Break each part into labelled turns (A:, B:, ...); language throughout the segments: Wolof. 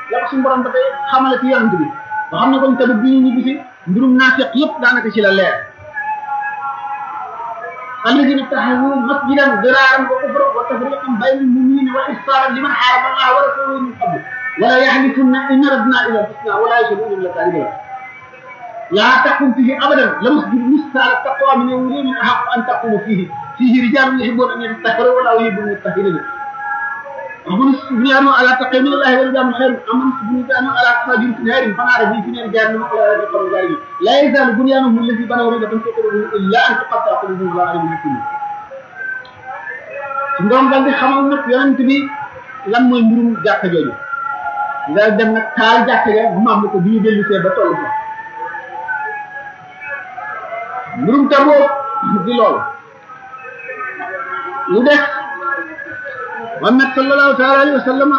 A: la ko suñu borom dafay xamale ci yonent bi nga xam ne kon tamit bi ñu ñibbi si mbirum naafiq yëpp daanaka ci la leer الذين اتخذوا مسجدا ضرارا وكفرا وتفريقا بين المؤمنين وإبصارا لمن حارب الله ورسوله من قبل ولا يحلفن إن ردنا إلى الحسنى ولا يشهدون إلا كاذبين لا تقم فيه أبدا لمسجد مثال التقوى من يومين من أحق أن تقوم فيه فيه رجال يحبون أن يتطهروا ولا يحب المطهرين أمن سبحانه على تقي من الله ورجاء من خير أمن سبحانه على فاجر في نهر فنار به في نهر جهنم ولا يقر ذلك لا يزال بنيانهم الذي بنوا ريبة في قلوبهم إلا أن تقطع قلوبهم الله عليهم الكل ndoom dal di xamal nag yonent bi lan mooy mbirum jàkka jooju nga dem nag taal jàkka ja maam ko bi ñu dellu see ba toll fa mbirum taboo di loolu lu def Muhammad sallallahu taala alayhi wa sallam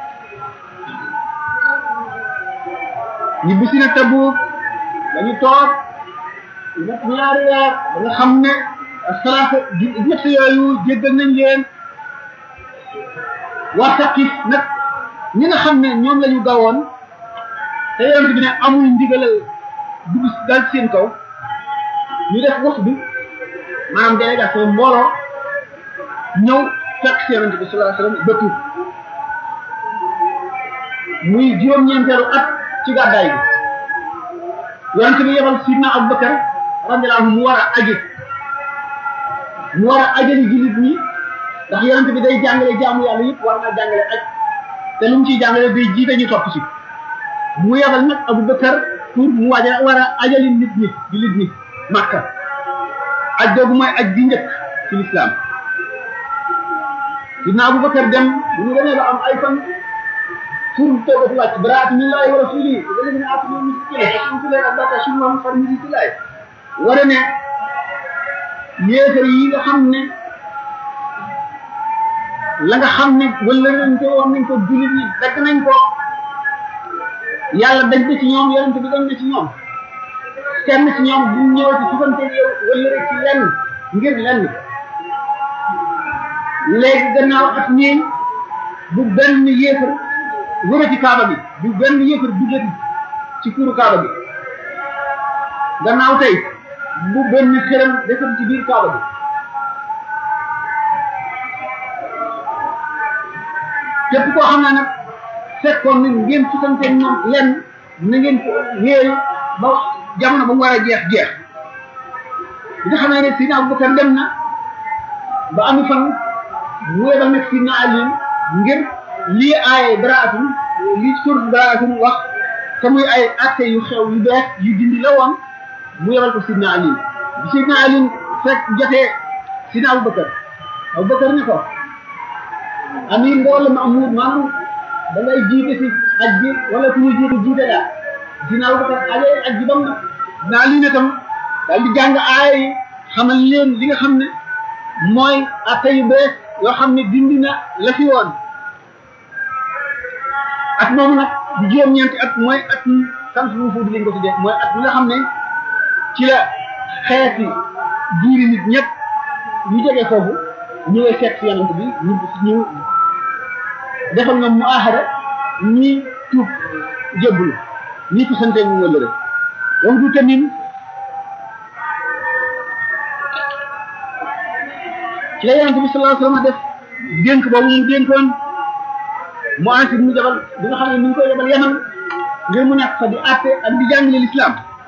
A: ñu bisi na Tabuk dañu toog ñett ñaari weer ba nga xam ne salaata ñett yooyu jéggal nañ leen waa Saqif nag ñi nga xam ne ñoom la ñu gawoon te yonent bi ne amul ndigalal dugg dal seen kaw ñu def wax bi maanaam délégation mbooloo ñëw fekk si yonent bi sallallahu alayhi wasallam ba tuub muy juróom-ñeenteelu at ci gàddaay bi yonent bi yebal sidna Abubakar radiyallahu anhu mu war a aji mu war a ajali jullit ñi ndax yonent bi day jàngale jaamu yàlla yëpp war naa jàngale aj te lu mu ciy jàngale day jiite ñu topp ci mu yebal nag Abubakar pour mu waja war a ajali nit ñi jullit ñi Makka aj googu mooy aj bi njëkk ci lislaam sidna Abubakar dem bu ñu demee ba am ay fan pour toogatu wàcc baraat min laahi wa rasuuli alladina aatinu min sikile fasuntulee ak bata sumam far mi silaay wara ne yéefar yi nga xam ne la nga xam ne wala nañ ko woon nañ ko jullit ñi dagg nañ ko yàlla dañ na ci ñoom yonente bi dañ na ci ñoom kenn ci ñoom bu ñëw ci sufante yow wala rek ci lenn ngir lenn léegi gannaaw at ñii bu benn yéefar wëra ci kaaba bi bu benn yéefar duggati ci kuuru kaaba bi gannaaw tey bu benn xelam defati ci biir kaaba bi képp koo xam ne nag fekkoon na ngeen sutante ñoom lenn na ngeen ko wéeru ba jamono ba mu war a jeex jeex bi nga xam ne ne Sidna Abubakar dem na ba ami fan mu yebal nag Sidna Ali ngir lii aaye baraatun lii sur baraatun wax te muy ay atte yu xew yu bees yu dindi la woon mu yebal ko Sidna Ali bi Sidna Ali fekk jotee Sidna Abubakar Abubakar ne ko ami mbooloo ma amul maanaam da ngay jiite si aj bi wala ku ñu jiite jiite daal Sidna Abubakar aje aj bi bam na naa lii ne tam daal di jàng aaya yi xamal leen li nga xam ne mooy atte yu bees yoo xam ne dindi na la fi woon at moomu nag di juróom-ñeenti at mooy at sant bu fuuti lañ ko tuddee mooy at mi nga xam ne ci la xeeti diiri nit ñëpp ñu jógee foofu ñëwee seet si yonent bi ñu ñu defal ñoom mu ahada ñi tuub jébbulu ñi ko sante ñu wëllëre donc du tamit ci la yonent bi sallallahu alayhi wa sallam def dénk boobu mu dénkoon mu ansi mu jabal bi nga xam ne mi ngi koy yebal yaman ngir mu nekk fa di àtte ak di jàngale l'islam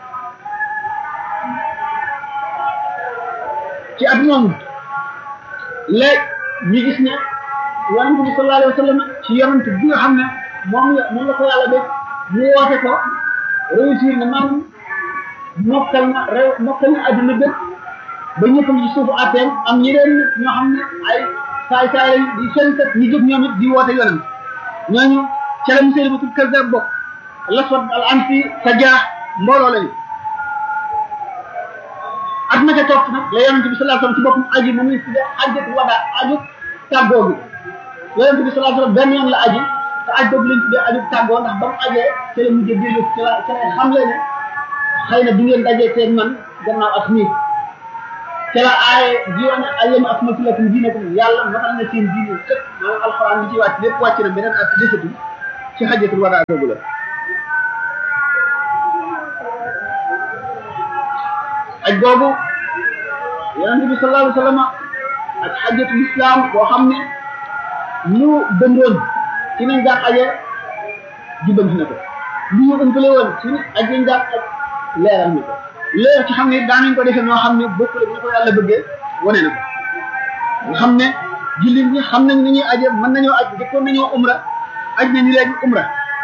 A: ci at moomu léegi ñu gis ne yonent bi sallallahu alayhi wa sallam ci yonent bi nga xam ne moom la moom la ko yàlla def mu woote ko réussir na man mokkal na réew mokkal na adduna bépp ba ñëpp ci suufu atteem am ñeneen ñoo xam ne ay saay saay di seen kat ñu jóg ñoom it di woote yonent ñooñu ca la Musaylimatul Kazzab bokk Laswad al Ansi Sajjaax mbooloo lañu at ma ca topp nag la yonent bi sallallahu alayhi wasallam ci boppam aji moom lañ tuddee ajjat wada aju tàggoo gi yonent bi sallallahu alayhi wasallam benn yoon la aji te aj boobu lañ tuddee aju tàggoo ndax ba mu ajee ca la mujjee dellu ca la ca la xam le ne xëy na du ngeen dajee teen man gannaaw at mii ca la aaye jiwoon alyawma akmaltu lakum diinakum yàlla matal na seen diine sëpp maanaam alxuraan bi ci wàcc lépp wàcc na beneen at desatul ci xajatul wadaa boobu la aj boobu yonent bi sallallahu alayhi wa sallam ak xajatul islam boo xam ne lu dëndoon ci nañ daan aje jubbanti na ko lu ñu ëmpale woon ci aj nañ daan aj leeral na ko leer ci xam ne daanañ ko defee noo xam ne bokkul ak ni ko yàlla bëggee wane na ko nga xam ne jullit ñi xam nañ ni ñuy aje mën nañoo aj jëkkoon nañoo umra aj nañu léegi umra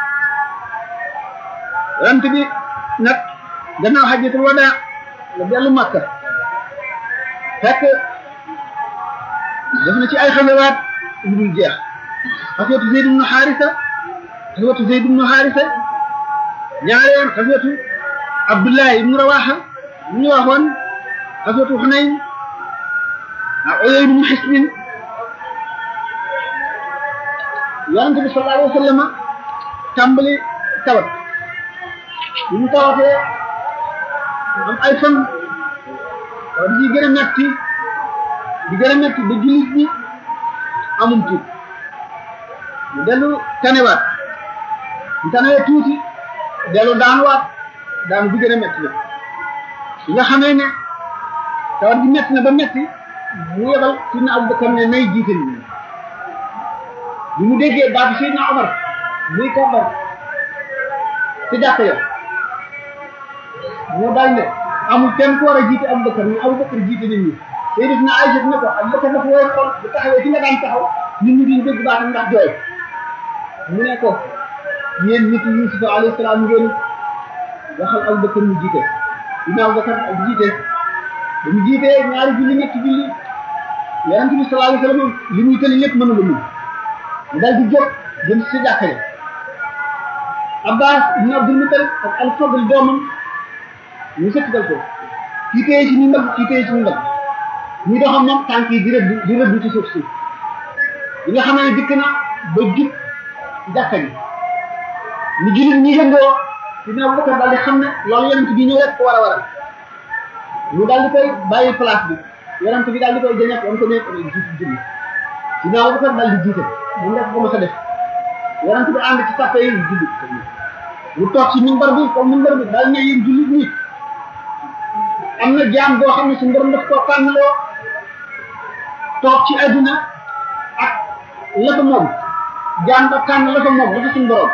A: yonent bi nag gannaaw xajatul wadaa la dellu Makka fekk def na ci ay xasawaat yu dul jeex xaswatu Zayd ibnu Xaarisa xaswatu Zayd ibnu Xaarisa ñaareel xaswatu Abdullahi ibnu Rawaxa ñu ñu waxoon xaswatu Xunayn ak Uyayna ibnu Xisbin yonente bi sallallahu alayhi wa sallam tàmbali tawat bi mu tawatee am ay fan tawat ji gën a metti di gën a metti ba jullit ñi amum tuut mu dellu tanewaat mu tanewee tuuti dellu daanuwaat daanu bi gën a metti la bi nga xamee ne tawat ji metti na ba metti mu yebal sidna Abubakar ne nay jiite nit ñi bi mu déggee baatu sidna Omar muy kàmbar ci jàkk ya moo daal ne amul kenn ku war a jiite Abubakar ni Abubakar jiite nit ñi Sayyidatuna Aïcha ne ko Abubakar dafa woy xol bu taxawee ci nga daan taxaw nit ñi duñ dégg baatam ndax jooy mu ne ko yéen nit Yuusufa alayhi salaam ngeen waxal Abubakar mu jiite dina Abubakar ak jiite ba mu jiitee ñaari julli ñetti julli Yonent bi sallallahu alayhi wa sallam li muy tëli lépp mënu la mun mu daal di jóg jëm si jàkka ja Abbas ibn Abdul Muttalib ak Al-Fadl doomam ñu sëkkatal ko kii téye ci ñu mbagg kii téye ci ñu mbagg ñu doxam moom tànk yi di rëbb di rëbb ci suuf si yi nga xam ne dikk na ba jub jàkka ji ñu jullit ñi yëngoo dina Abubakar daal di xam ne loolu yonent bi ñëw rek ko war a waral ñu daal di koy bàyyi place bi yonent bi daal di koy jëñat wam ko nekk jiitu julli dina Abubakar daal di jiite mu def ko ma sa def yonent bi ànd ci sàppe yi julli mu toog ci minbar bi comme minbar bi daal ne yéen jullit ñi am na jaam boo xam ne su borom daf koo tànnaloo toog ci adduna ak la ko moom jaam ba tànn la ko moom la ko suñu borom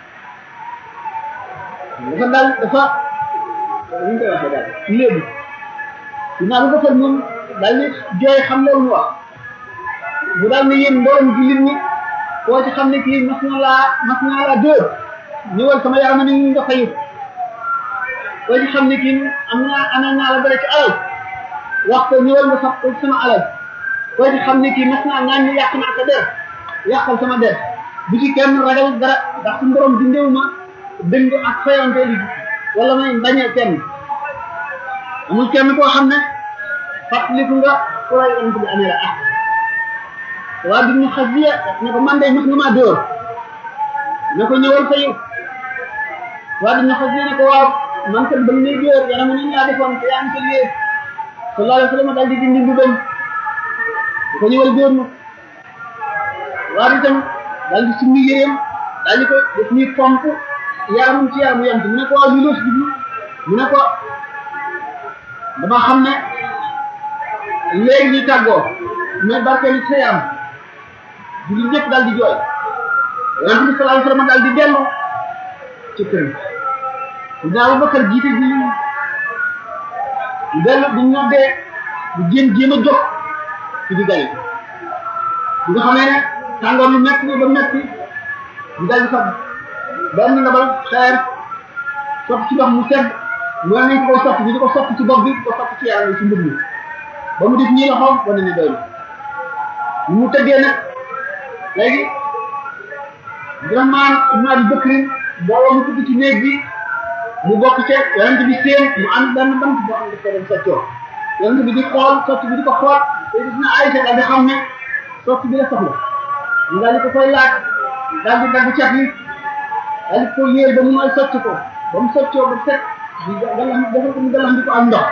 A: dafa daal dafa ñu koy waxee daal léegi dinaa bu defal moom daal ni jooy xam loolu mu wax mu daal ne yéen mboolem jullit ñi koo ci xam ne kii mas na laa mas naa laa dóor ñëwal sama yaram ni ñu nga fayu koo ci xam ne kii am naa ana naa la dara ci alal wax ko ñëwal nga sax ko sama alal koo ci xam ne kii mas naa ñaan ñu yàq naa sa der yàqal sama der bu ci kenn ragal dara ndax su borom dindewu ma dëng ak fayante li wala may bañee kenn amul kenn koo xam ne fàttaliku nga ku lay ant bi amee la ah waa bi ñu xas biya ne ko man day mas nga maa dóor ne ko ñëwal fayu waa bi ñu xas biya ne ko waaw man kat ba muy dóor yana mu nañ laa defoon te yaa ngi ko liggéey sallallahu alayhi wa sallam daal di dindi mbubam di ko ñëwal dóor ma waa bi tam daal di summi yéreem daal di ko def nii pomp yaramum ci yaramu yant mu ne ko waaw lii loo si jublu mu ne ko dama xam ne léegi ñu tàggoo mais barke li ci sa yaram julli ñëpp daal di jooy yonent bi sallallahu alayhi wa sallam daal di dellu ci kër dina Abubakar jiite bi ñu dellu bu ñu noddee bu jéem jéem a jóg ci di gari bi nga xamee ne tàngoor lu metti ba metti ñu daal di fab benn ndabal xeer sotti ci ndox mu sedd mu ne nañ ko koy sotti bi di ko sotti ci bopp bi di ko sotti ci yaram ci mbir mi ba mu def ñii loxoom wane ni doy na mu tëddee nag léegi Abdurahmaan ibn Abi Bakrin booba mu dugg ci néeg bi mu bokk ca yonent bi seen mu am benn bant boo xam ne dafa dem soccoo yonent bi di xool sotti bi di ko xool te gis na Aysa daal di xam ne sotti bi la soxla ñu daal di ko koy laaj daal di dagg cat li daal di ko yéer ba mu nooy socc ko ba mu soccoo ba set di galax dafa ko mu galax di ko am ndox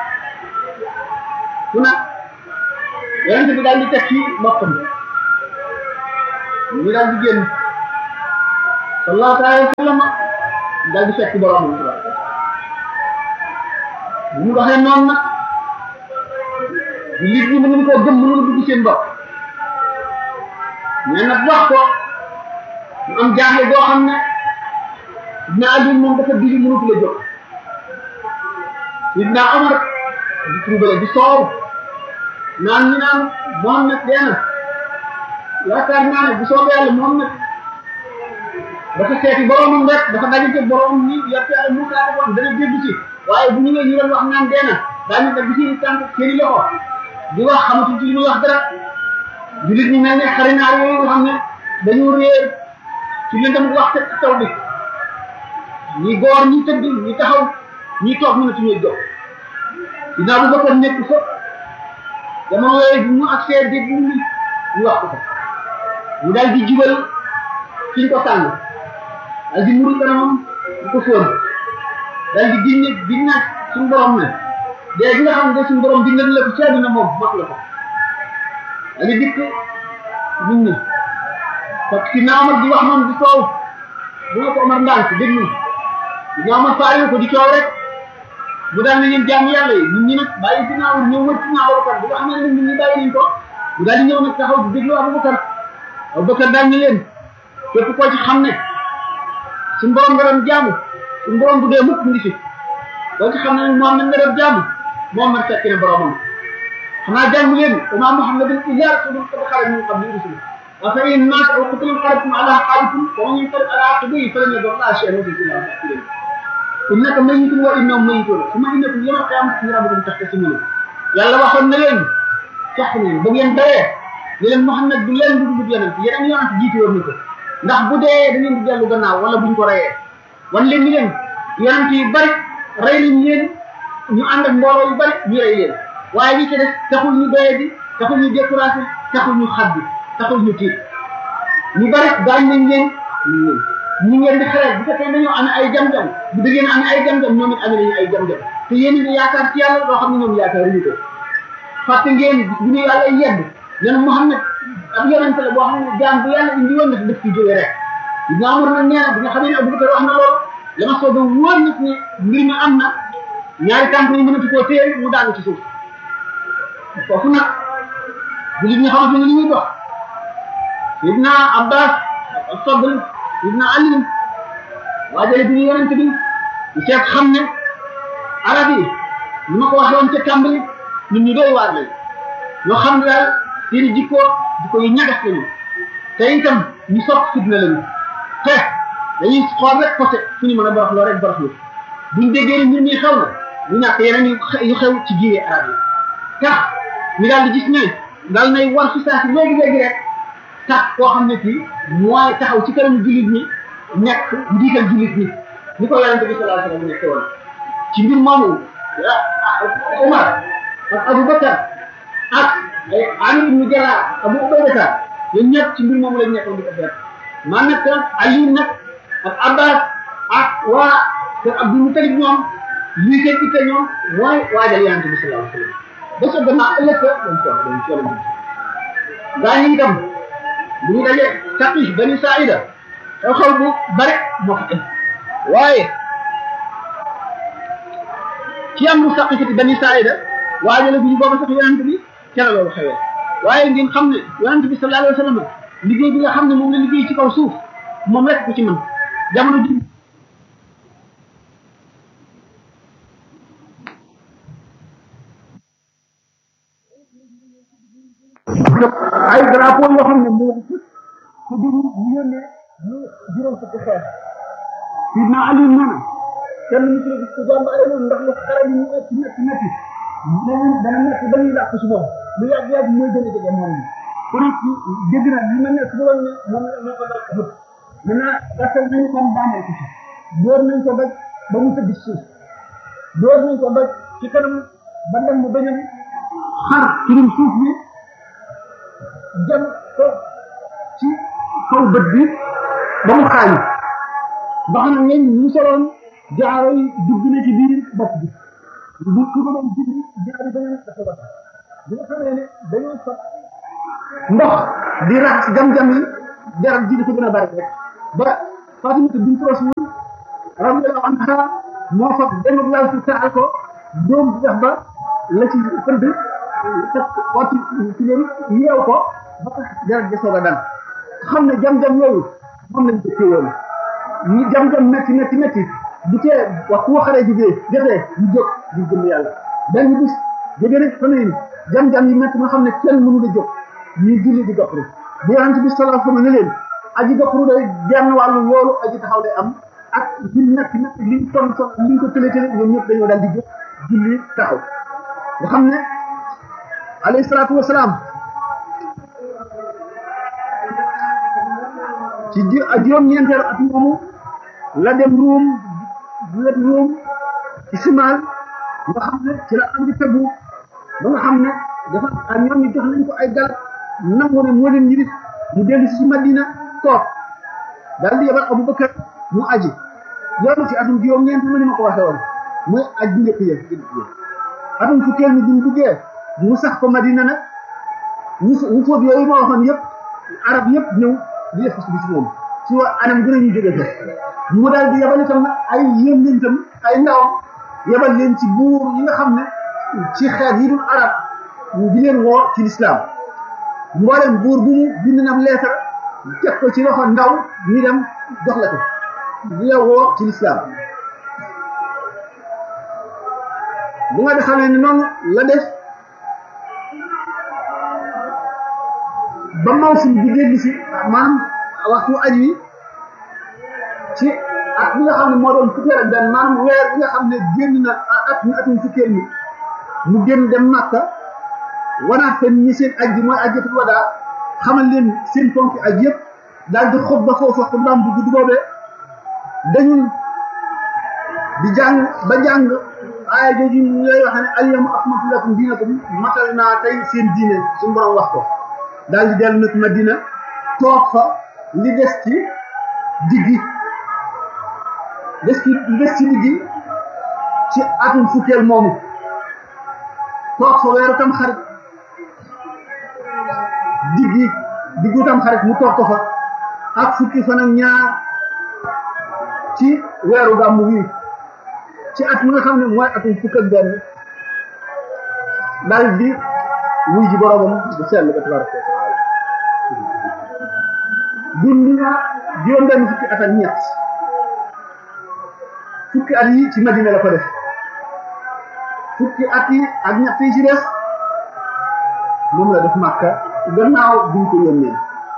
A: fu nag yonent bi daal di teg ci boppam ñu daal di génn sallallahu alayhi wa sallam daal di fekk borom bu ñu waxee noonu nag nit ñi mënuñu koo gëm mënuñu dugg seen bopp mais nag wax ko mu am jaaxle boo xam ne Ibn Ali moom dafa digi mënatu la jóg Ibn Omar di trouble di soow naan ñu naan Mohammed dee na yaakaar naa ne bu soobee yàlla Mohammed dafa seeti boromam rek dafa dajante boromam ni yàpp yàlla Moussa defoon dana dégg ci waaye bu ñëwee ñu doon wax naan dee na daañu dagg ci tànk seeni loxo di wax xamatuñ ci li muy wax dara jullit ñi mel ne xarinaar yooyu nga xam ne dañu réer ci lëndëm wax te taw bi ñi góor ñi tëdd ñi taxaw ñi toog ñu ne suñuy jóg dina bu bakar nekk fa jamono yooyu bi mu accès dégg ñu ñu wax ko ko mu daal di jubal fiñ ko tànn daal di muri kanamam di ko fóon daal di ginne ginne suñu borom ne dee gi nga xam ne suñu borom bindal la ko ci àdduna moom mat la ko daal di dikk nit ñi parce que naa Omar di wax noonu di soow bu nga ko Omar ndànk déglu dinaa Omar faale ko di coow rek mu daal ne ñeen jàmm yàlla yi nit ñi nag bàyyi si naawul ñëw wër si naa Abubakar bu nga xam ne nit ñi bàyyi nañ ko mu daal di ñëw nag taxaw di déglu Abubakar Abubakar daal ne leen képp koo ci xam ne suñu borom nga doon jaamu suñu borom bu dee mukk mu ngi fi koo ci xam ne nag Muhammad nga doon jaamu Muhammad fekk na boromam xanaa jàng leen wa maa Muhammadun illaa rasuulun qad xalat min qablihi rusul afa in maata aw qutila inqalabtum alaa aqaabikum wa man yanqalib alaa aqibihi falan yadurra llaaha shay'an wa sayajzi llaahu shaakiriin innaka mayyitun wa innahum mayyituun summa innakum yawmal qiyaamati indaa rabbikum taxtasimuun yàlla waxoon na leen sax ne ba ngeen dawee ne leen Muhammad du leen du dugg yonent yeneen yonent jiitu woon na ko ndax bu dee da ngeen di dellu gannaaw wala buñ ko reyee wan leen ni leen yonent yu bari rey nañ leen ñu ànd ak mbooloo yu bari ñu rey leen waaye li ci des taxul ñu doye bi taxul ñu découragé taxul ñu xaddi taxul ñu tiit ñu bari gaañ nañ leen ñu ngeen di xelal bu fekkee dañoo amee ay jam-jam bu dëggee ne amee ay jam-jam ñoom it amee nañu ay jam-jam te yéen a yaakaar ci yàlla loo xam ne ñoom yaakaaruñu ko fàtte ngeen bu ñu yàlla yedd leen Muhammad ab yonente la boo xam ne jaam bu yàlla indi woon na daf ci jóge rek dina amar nag nee na bi nga xam ne Abubakar wax na loolu la ma soog a wóor nit ne mbir mi am na ñaari tànk yi mënatu koo téye mu daanu ci suuf foofu nag jullit ñi xamante ne li ñuy dox Sidna Abbas Fadl Sidna Ali waajale bi ñu yonente bi ñu seet xam ne arab yi ni ma ko waxee woon ca tàmbali nit ñu doy waar lañ ñoo xam ne daal seeni jikko jikko yu ñagas lañu te itam ñu sopp fitna lañu te dañuy xool rek côté fu ñu mën a boroxloo rek boroxlu buñ déggee ni mbir mi xew na ñu ñàkk yeneen yu xew ci jiire arab yi tax ñu daal di gis ne daal nay war fi saa si léegi léegi rek tax koo xam ne kii mooy taxaw ci kanamu jullit ñi nekk njiital jullit ñi ni ko yonente bi sallallahu alayhi wasallam nekk woon ci mbir moomu Omar ak Aboubacar ak ay Amir ibn Jarrah Abu Ubayda ñoom ñëpp ci mbir moomu lañ nekkoon di ko def man nag Ali nag ak Abbas ak waa kër Abdul Mutalib ñoom lii seen itte ñoom mooy waajal yonente bi sallallahu alayhi wasallam ba sa gannaaw ëllëg sa dañ ko dañ ko lañ gaa ñi itam bu ñu dajee Saqif Bani Saïda xew-xew bu bare moo fa am waaye ci am lu Saqifati Bani Saïda waajale bu ñu booba sax yonent bi ca la loolu xewee waaye ngeen xam ne yonent bi sallallahu alayhi wa sallam liggéey bi nga xam ne moom la liggéey ci kaw suuf moom rek ko ci mën jamono ji ay drapeau yoo xam ne mu wax ko di ñu yónnee ñu juróom fukki xeex sidna Ali nee na kenn mu ci gis ko jàmbaare noonu ndax lu xare bi ñu ëpp ñetti ñetti leneen dana nekk ba ñuy làq si moom lu yàgg yàgg mooy gën a jege moom ni ku nekk dégg na li ma nekk bu doon ne moom moo ko dal xëpp maintenant gasal nañu kon daanee ko ci door nañ ko doj ba mu tëdd suuf door nañ ko doj ci kanam ba dem mu bañam xar kirim suuf bi jëm ko ci kaw bët bi ba mu xaañu ba xam ne ñu soloon jaaro yi dugg na ci biir bopp bi bu ku ko doon dugg jaaro beneen dafa wat bi nga xamee ne dañoo sot ndox di raxas jam-jam yi deret ji di ko gën a bari rek ba Fatimata bint Rasul radiyallahu anha moo fa benn lal ci taal ko doom bi def ba la ci pënd teg wati ci leen yeew ko ba tax deret ja soog a dal xam ne jam-jam yooyu moom lañ ko téewoon ñu jam-jam métti métti métti du tee waxtu wa xare jigée jotee ñu jóg di jëm yàlla benn bis jóge rek fa ne jam-jam yi métti nga xam ne kenn mënu la jóg ñuy julli di gopparu bu yonent bi sallallahu alayhi wa sallam ne leen aji gopparu day genn wàllu loolu aji taxaw day am ak li métti métti liñ ton son liñ ko tële tële ñoom ñëpp dañoo daal di jóg julli taxaw nga xam ne alayhi salaatu wasalaam ci ji juróom-ñeenteelu at moomu la dem ruum wet ruum ci simaal nga xam ne ci la am di tëbbu ba nga xam ne dafa ak ñoom ñu jox nañ ko ay garab nangu ne moo leen yilif mu dellu si Madina toog daal di yebal Abubakar mu aji loolu ci atum juróom-ñeent ma ni ma ko waxee woon mooy aj bu njëkk yëf atum fukkeel mi duñ duggee mu sax ko Madina nag ñu ñu fóot yooyu ma waxoon yëpp arab yëpp ñëw di def bi ci moom ci wa anam gën a ñu jóge fa mu daal di yebal itam nag ay yëngantam ay ndawam yebal leen ci buur yi nga xam ne ci xeet yi dul arab di leen woo ci lislaam mboolem buur bu mu bind na leetar teg ko ci loxo ndaw ñu dem jox la ko di la woo ci lislaam bu nga xamee ne noonu la def ba mawsim bi dégg si maanaam waxtu aj wi ci at bi nga xam ne moo doon fukkeel ak benn maanaam weer bi nga xam ne génn na at mi atum fukkeel mi mu génn dem Makka wanaat fa ñi seen aj gi mooy ajjatul wadaa xamal leen seen ponki aj yëpp daal di xutba foofu xutbaam bu gudd boobee dañu di jàng ba jàng aaya jooju yooyu wax ne alyawma akmaltu lakum diinakum matal naa tey seen diine suñu borom wax ko daal di dellu nag Madina toog fa li des ci diggi des ci li des ci diggi ci atum fukkeel moomu toog fa weeru tam xarit diggi diggu tam xarit mu toog ko fa ak fukki fan ak ñaar ci weeru gàmmu wii ci at mi nga xam ne mooy atum fukk ak benn daal di wuy ji boromam bu sell ba tabaraka wa taala dund na juróom benn fukki at ak ñett fukki at yi ci Madina la ko def fukki at yi ak ñett yi ci des moom la def Màkka gannaaw biñ ko yónnee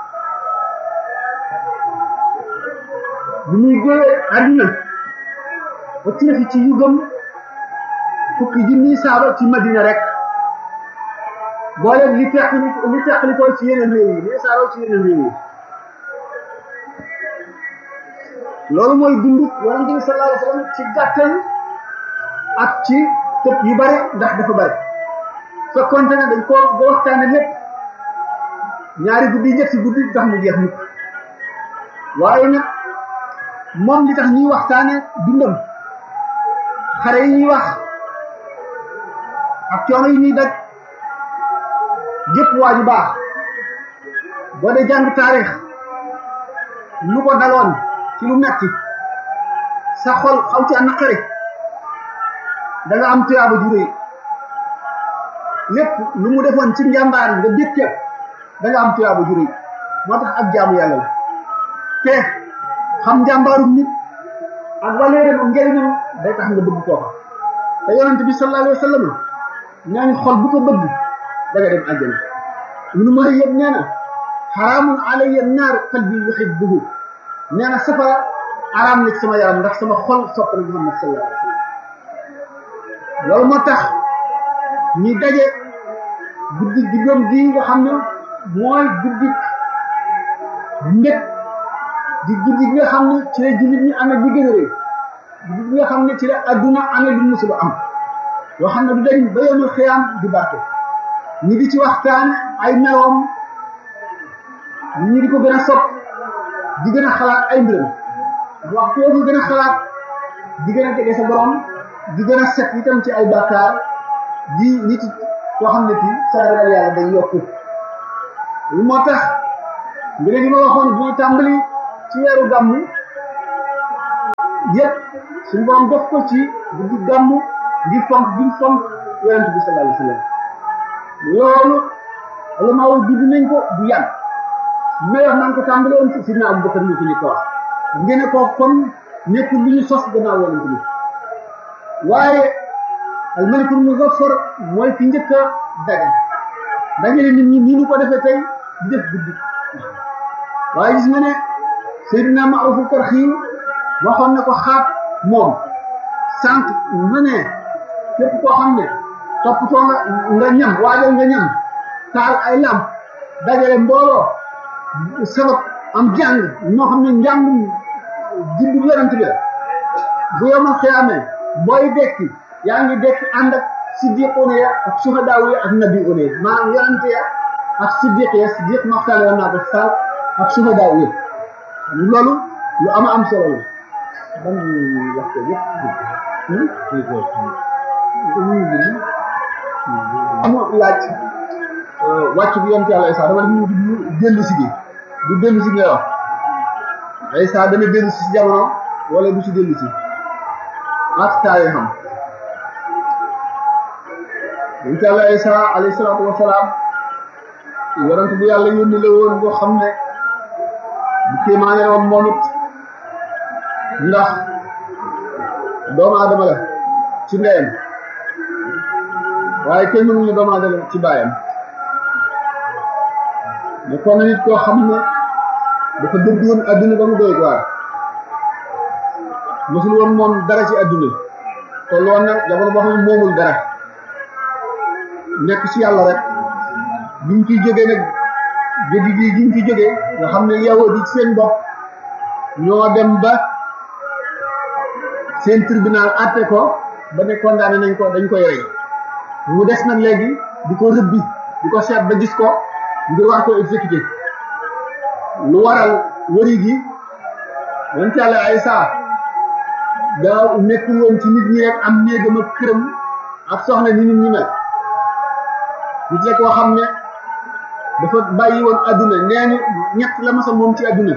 A: bi muy génnee àddina ba fi ci yu gëm fukki junni saaba ci Madina rek boole li teqli li teqli ko ci yeneen réew yi li saaba ci yeneen réew yi loolu mooy dund yonente bi sallallahu alayhi wa sallam ci gàttal ak ci tëb yu bari ndax dafa bari fekkonte ne dañ koo ba waxtaane lépp ñaari guddi ñetti guddi tax mu jeex mukk waaye nag moom li tax ñuy waxtaane dundam xare yi ñuy wax ak coono yi ñuy daj jëpp waa ju baax boo dee jàng taarix lu ko daloon ci lu metti sa xol xaw ci naqari da nga am tuyaaba ju rëy lépp lu mu defoon ci njàmbaar nga dégg da nga am tuyaaba ju rëy moo tax ak jaamu yàlla la te xam njàmbaarum nit ak waleeram ak njëriñam day tax nga bëgg koo xam te yonente bi sallallahu alayhi wa sallam ñaañ xol bu ko bëgg da nga dem àjjana ibnu Muhayyab nee na xaraamun alayya naar qalbi yuhibbuhu nee na safara araam na ci sama yaram ndax sama xol sopp na Muhammad sallallahu alayhi wa sallam loolu moo tax ñi daje guddi juddoom gi nga xam ne mooy guddi mbég di guddi gi nga xam ne ci la jullit ñi amee bi gën a rëy guddi gi nga xam ne ci la adduna amee lu musul am yoo xam ne du dañ ba yomul xiyaam di barke ñi di ci waxtaan ay meloom ñi di ko gën a sopp di gën a xalaat ay mbiram waxtu yoo ko gën a xalaat di gën a jege sa borom di gën a set itam ci ay bàkkaar di nit koo xam ne kii sa ragal yàlla day yokku lu moo tax mbir yi ma waxoon bi ñuy tàmbali ci weeru gàmmu yëpp suñu borom def ko ci guddi gàmmu ngir fonk gi fonk yonent bi sallallahu alayhi wa sallam loolu ulama yi bind nañ ko du yàgg mais wax naan ko tàmbale woon ci sidna Abu Bakar ñu ko ñu ko wax ngeen ko kon nekkul lu ñu sos gannaaw yonent bi waaye al malikul muzaffar mooy ki njëkk a daje dajale nit ñi nii ñu ko defee tey di def guddi waaye gis nga ne Seydina Ma'ruf Karxi waxoon na ko xaat moom sànq mu ne képp koo xam ne toppatoo nga nga ñam waajal nga ñam taal ay lamp dajale mbooloo sabab am jàng ñoo xam ne njàngum juddu yonent bi la bu yomal xiyaamee booy dekki yaa ngi dekki ànd ak siddiqoon ya ak suhadaaw ya ak nabiyoon ya maanaam yonent ya ak siddiq ya siddiq maxtaane woon naa ko sal ak suhadaaw ya loolu lu ama am solo la ban wax ko yëpp amoo laaj wàcc bi yonent yàlla Isa dama def ñu du dellu si gi du dellu si ngay wax Isa dana dellu si jamono wala du si dellu si ak taay xam yonent yàlla Isa alayhi salaatu wa salaam yonent bu yàlla yónni la woon boo xam ne bu kéemaane la woon moom it ndax doomu aadama la ci ndeyam waaye kenn mënuñu doomu aadama ci baayam mais kon nit koo xam ne dafa dëgg woon adduna ba mu doy waar mosul woon moom dara ci adduna toll woon nag jamono boo xam ne moomul dara nekk ci yàlla rek bi ñu ciy jógee nag jógi gi gi ñu ci jógee nga xam ne yow di seen bopp ñoo dem ba seen tribunal àtte ko ba ne condamné nañ ko dañ koy rey mu des nag léegi di ko rëbbi di ko seet ba gis ko ngir war ko exécuté lu waral wëri gi yonent yàlla Isa daa nekkul woon ci nit ñi rek am néegam ak këram ak soxna ni nit ñi mel nit la koo xam ne dafa bàyyi woon adduna nee ñu ñett la masa moom ci adduna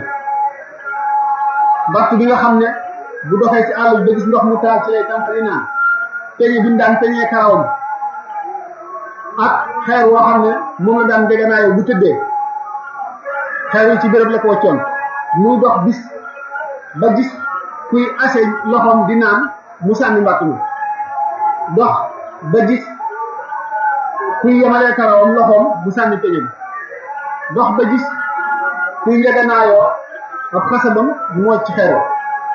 A: mbatt bi nga xam ne bu doxee ci àll ba gis ndox mu taal ci lay tàmpali naan peñe bi mu daan peñee karawam ak xeer woo xam ne moom la daan déganaayoo bu tëddee xeer yi ci béréb la ko waccoon muy dox bis ba gis kuy ase loxoom di naan mu sànni mbàtt mi dox ba gis kuy yemalee karawam loxoom mu sànni peñe bi dox ba gis kuy njeganaayoo ab xasabam mu wàcc ci xeer wa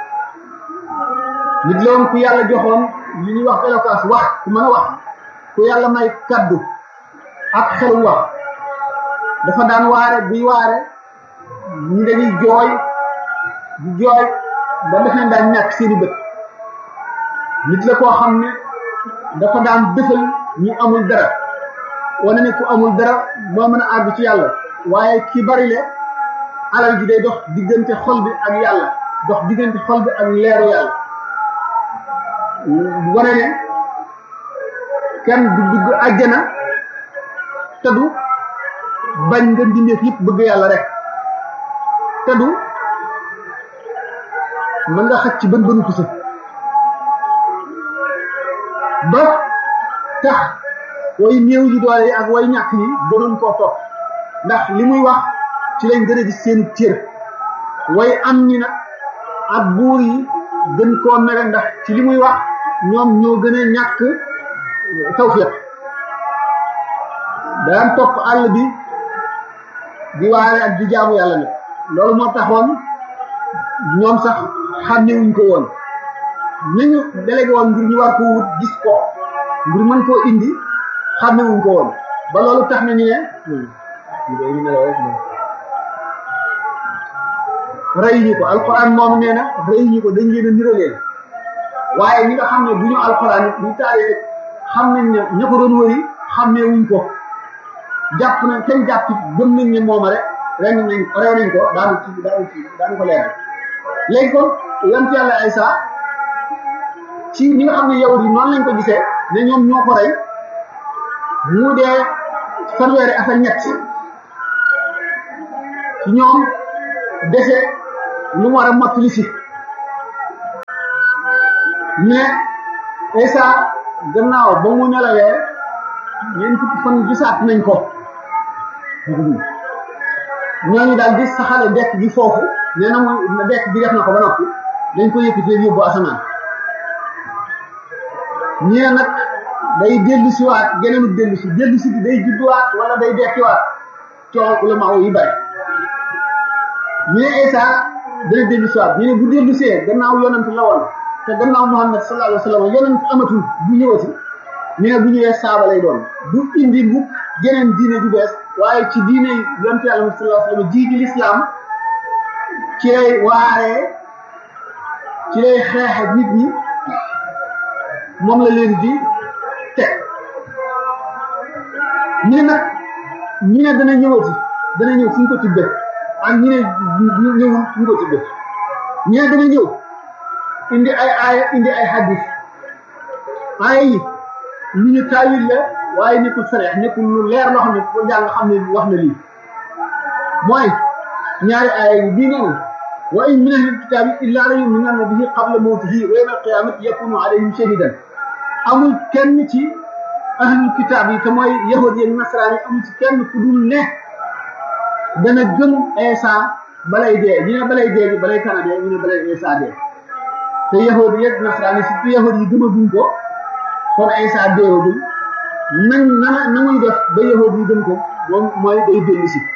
A: nit la woon ku yàlla joxoon li ñuy wax éloquence wax ku mën a wax ku yàlla may kaddu ak xelu wax dafa daan waare buy waare ñi dañuy jooy di jooy ba def nañ daan ñàkk seeni bët nit la koo xam ne dafa daan dëfal ñi amul dara wane ne ku amul dara moo mën a àgg ci yàlla waaye ki bari le alal ji day dox diggante xol bi ak yàlla dox diggante xol bi ak leeru yàlla wane ne kenn du dugg àjjana te du bañ nga mbindeef yëpp bëgg yàlla rek te du mën nga xëcc ci bën bënu pusa ba tax way néew yi doole yi ak way ñàkk yi gënoon koo topp ndax li muy wax ci lañ gën a gis seenu cër way am ñi nag ak buur yi gën koo mere ndax ci li muy wax ñoom ñoo gën a ñàkk tawfiq daan topp àll bi di waare ak di jaamu yàlla nag loolu moo taxoon ñoom sax xàmmewuñ ko woon ni ñu délégué woon ngir ñu war ko wut gis ko ngir mën koo indi xàmmewuñ ko woon ba loolu tax na ñu ne ñu nelaw rek moom rey ñu ko alquran moom nee na rey ñu ko dañ leen a niraleen waaye ñi nga xam ne bu ñu alquran it ñu taaree xam nañ ne ña ko doon wëri xàmmee wuñ ko jàpp nañ kenn jàpp gëm nañ ne mooma rek ren nañ rey nañ ko daanu ci daanu ci daanu ko leeral léegi kon yonent yàlla Isa ci ñi nga xam ne yow yi noonu lañ ko gisee ne ñoom ñoo ko rey mu dee fanweeri at ak ñett ci ñoom dese lu mu war a mottali si mais Isa gannaaw ba mu nelawee ñeent fukki fan gisaat nañ ko ñooñu daal di saxale dekk gi foofu nee na mu dekk gi def na ko ba noppi dañ ko yëkkatee yóbbu asamaan ñee nag day dellu si waat geneenu dellu si dellu si bi day judduwaat wala day dekkiwaat coow ulama yi bari ñu ne Isa dana dellu si waat ñu ne bu dellu see gannaaw yonent la woon te gannaaw Muhammad sallallahu alayhi wa sallam yonent amatul bu ñëwati ñu ne bu ñëwee saaba lay doon du indi mukk geneen diine ju bees waaye ci diine yonent yàlla sallallahu alayhi wa sallam ji di lislaam ci lay waaree ci lay xeexe nit ñi moom la leen di teg ñu ne nag ñu ne dana ñëwati dana ñëw fu ñu ko tibbee ak ñu ne ñëwul fu ñu ko tibbee ñu ne dana ñëw indi ay aaya indi ay hadis aaya yi lu ñu taawil la waaye nekkul sareex nekkul lu leer loo xam ne ko jàng xam ne wax na lii mooy ñaari aaya yi bii nee na wa in min ahli kitaabi illa la yuminanna bihi qabla mawtihi wa yawma alqiyamati yakunu alayhim shahidan amul kenn ci ahlul kitaab yi te mooy yahud yi nasaraan yi amul ci kenn ku dul ne dana gëm Isa balay dee ñu ne balay dee bi balay kana dee ñu ne balay Isa dee te yahud yi nasaraan yi surtout yahud yi gëmaguñ ko kon Isa deewagul nañ na na muy def ba yahud yi gëm ko moom mooy day dellu si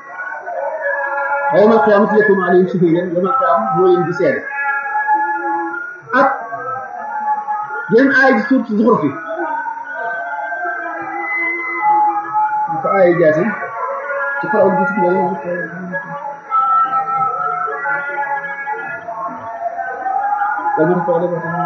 A: wa yawmal qiyaamati yakunu alayhim shahiidan yawmal qiyaam moo leen di seede ak yeneen aaya ji suur ci Zuxruf yi ko aaya jaati ci faraw gi ci loolu